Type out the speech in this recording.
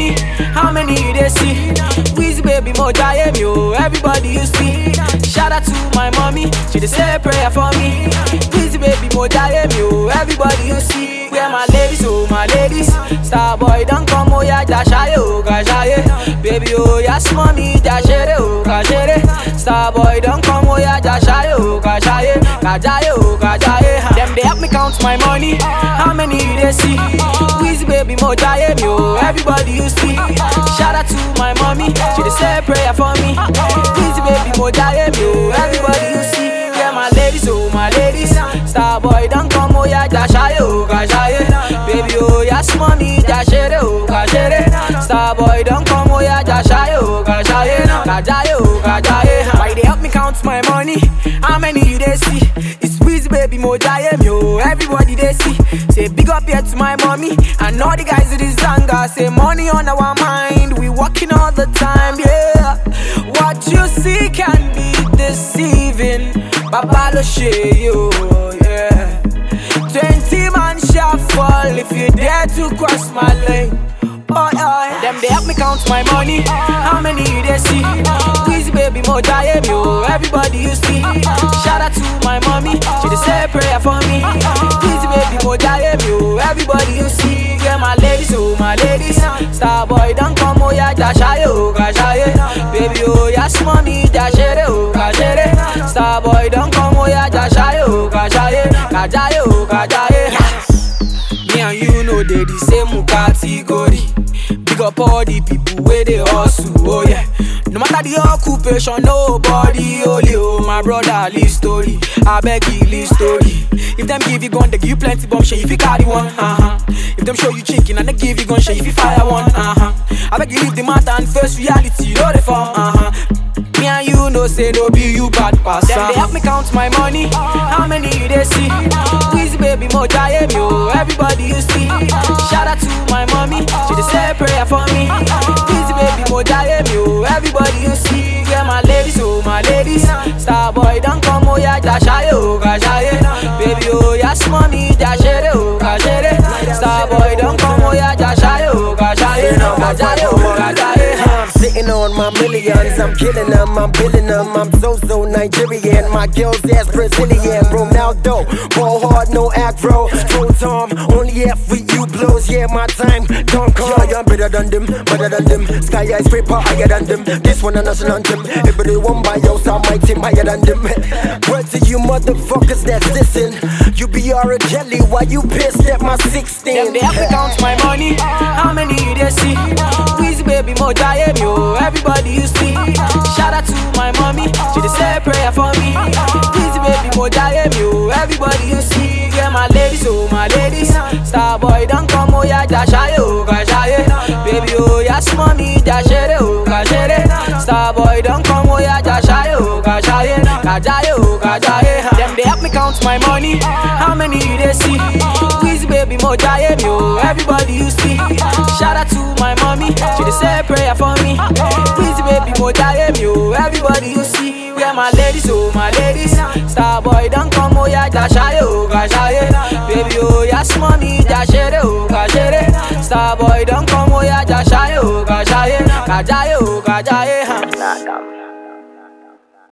money, how many you dey see? Wheezy baby mo jaye mi o, everybody you see. Shout out to my mommy, she dey say prayer for me. Wheezy baby mo jaye mi o, everybody you see. Where my ladies, oh my ladies, star boy don come oh yeah, jashaye oh gashaye. Baby oh yes mommy, jashere oh gashere. Star boy don come oh yeah, jashaye oh gashaye, gajaye oh gajaye. Them they help me count my money, how many you dey see? Wheezy baby mo jaye mi oh, everybody you see. Shout out to my mommy, she dey say prayer for me. Wheezy baby mo jaye mi oh, everybody you see. Yeah my ladies, oh my ladies, star boy don come oh yeah, jashaye oh gashaye. Baby oh yes mommy, jashere oh gashere. Star boy don come oh yeah, jashaye oh gashaye, gajaye oh gajaye. Why they help me count my money? How many you dey see? It's Wheezy baby mo jaye mi oh, everybody dey see. Say big up here to my mommy and all the guys in this zanga. Say money on our mind, we working all the time, yeah. What you see can be deceiving. Baba lo ṣe yo, yeah. Twenty man shall fall if you dare to cross my lane. Oh, oh. Them they help me count my money. How many you dey see? Wheezy baby mo jaye mi o, everybody you see. Shout out to my mommy, she dey say prayer for me. Wheezy baby mo jaye mi o, everybody you see. Yeah my ladies, oh my ladies, star boy don come oh yeah, jashaye oh gashaye. Baby oh yes mommy, jashere oh gashere. Star boy don come oh yeah, jashaye oh gashaye, gajaye oh gajaye. Me and you know they the same category. Big up all the people where they hustle, oh yeah. No matter the occupation, nobody holy, oh my brother, live story. I beg you, live story. If them give you gun, they give you plenty bomb, shit if you carry one, uh-huh. If them show you chicken and they give you gun, shit if you fire one, uh-huh. I beg you leave the matter and face reality, know the form, uh-huh. Me and you know say no be you bad pass. Them they help me count my money. How many you dey see? Wheezy baby mo jaye mi o, everybody you see. Shout out to my mommy, she dey say prayer for me. Wheezy baby mo jaye mi o, everybody you see. Yeah my ladies, oh my ladies, star boy don come oh yeah, jashaye oh gashaye. Baby oh yes mommy, jashere oh gashere. Star boy don come oh yeah, jashaye oh gashaye, gajaye oh gajaye. I'm sitting on my millions, I'm killing them, I'm billing them. I'm so so Nigerian, my girl's ass Brazilian. Ronaldo, ball hard, no aggro. Pro Tom, only F with you blows, yeah, my time don't come. Yeah, I'm better than them, better than them. Sky high scraper higher than them. This one a national anthem. Everybody one by your side, my team higher than them. Word to you motherfuckers that's listen. You be R. Kelly, why you pissed at my 16? Them they help me count my money. How many you dey see? Wheezy baby mo jaye mi o, everybody you see. Shout out to my mommy, she dey say prayer for me. Wheezy baby mo jaye mi o, everybody you see. Yeah my ladies, oh my ladies, star boy don come oh yeah, jashaye oh gashaye. Baby oh yes mommy, jashere oh gashere. Star boy don come oh yeah, jashaye oh gashaye, gajaye oh gajaye. Them they help me count my money. How many you dey see? Wheezy baby mo jaye mi o, everybody you see. Shout out to my mommy, she dey say prayer for me. Wheezy baby mo jaye mi o, everybody you see. Where my ladies, oh my ladies, star boy don come oh yeah, jashaye oh gashaye. Baby oh yes mommy, jashere oh gashere. Star boy don come oh yeah, jashaye oh gashaye, gajaye oh gajaye. Nah, nah.